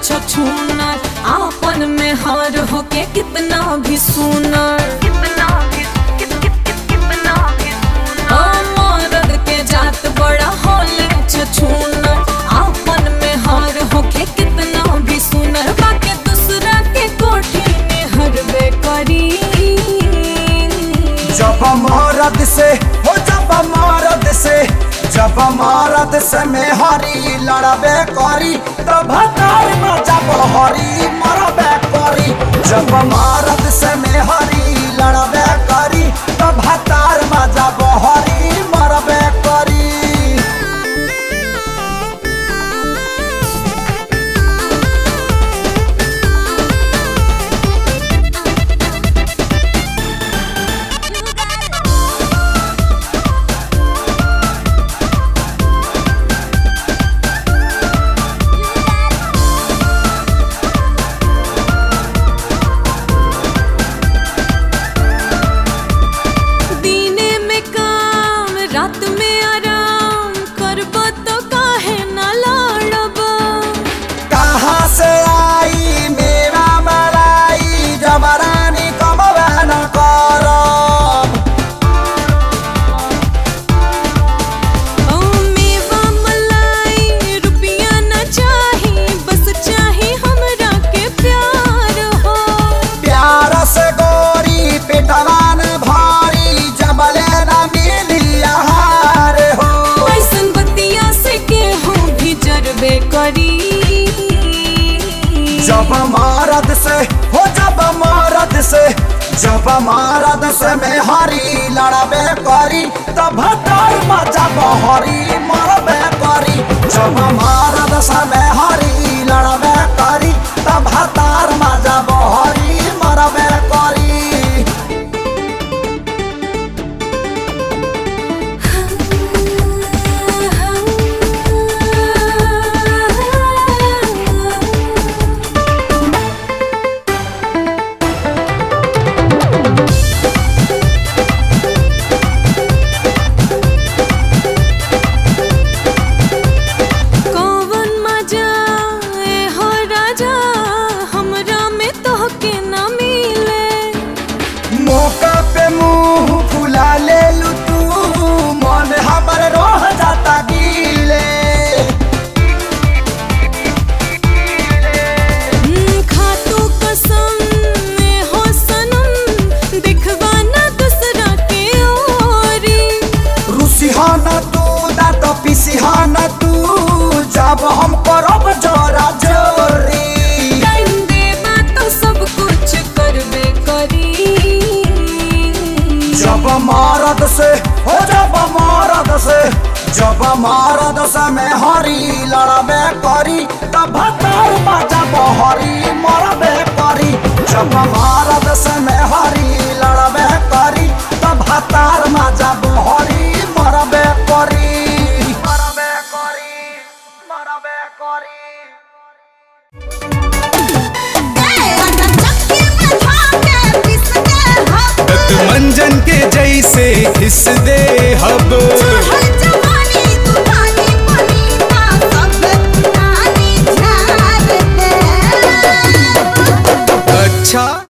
छछूनर आपन में हार होके कितना भी सुनर ओ मर्द के जात बड़ा होले छछूनर आपन में हार होके कितना भी सुनर बाके दूसरा के कोठी में हरबे करी जब मरद से हो जब मरद से जब मरद से में हरी लड़बे करी तब हतार में जब हरी मरबे करी जब मरद से में हरी लड़बे करी तब हतार में जब हरी मरबे करी दीने में काम रात में आराम करब तो काहे न लड़ब कहाँ से आई मेरा मलाई जबरानी कमबे न करब ओ मेवा मलाई रुपया न चाही बस चाही हमरा के प्यार हो प्यार से गोरी पिटवान भारी जबले न मिली आहार हो ऐसन बतिया से केहू भी जरबे करी जब मरद से हो जब मरद से जब मरद से में हरी लड़बे करी तब हतार में जब हरी मरबे करी जब मरद से में हरी लड़बे करी तब हतार में जब हरी मरबे करी कौवन मजा ए हो राजा हमरा में तोहके न मिले मौका पे मुंह फुला ले लू तू मन हमर रोह जाता गीले हम्म, खातू कसम ए हो सनम दिखवा न दूसरा के ओरी रुसिहाना तू दांत पिसिहाना तू जब हम करब जोरा जोरी टाइम देबा तो सब कुछ करबे करी जब मरद से हो जब मरद से जब मरद से में हरी लड़बे करी तब हतार जब हरी मरबे करी जब मरद से में हरी लड़बे करी तब हतार जब हरी मरबे करी मरबे करी मरबे करी मंजन के जैसे घिस दे हब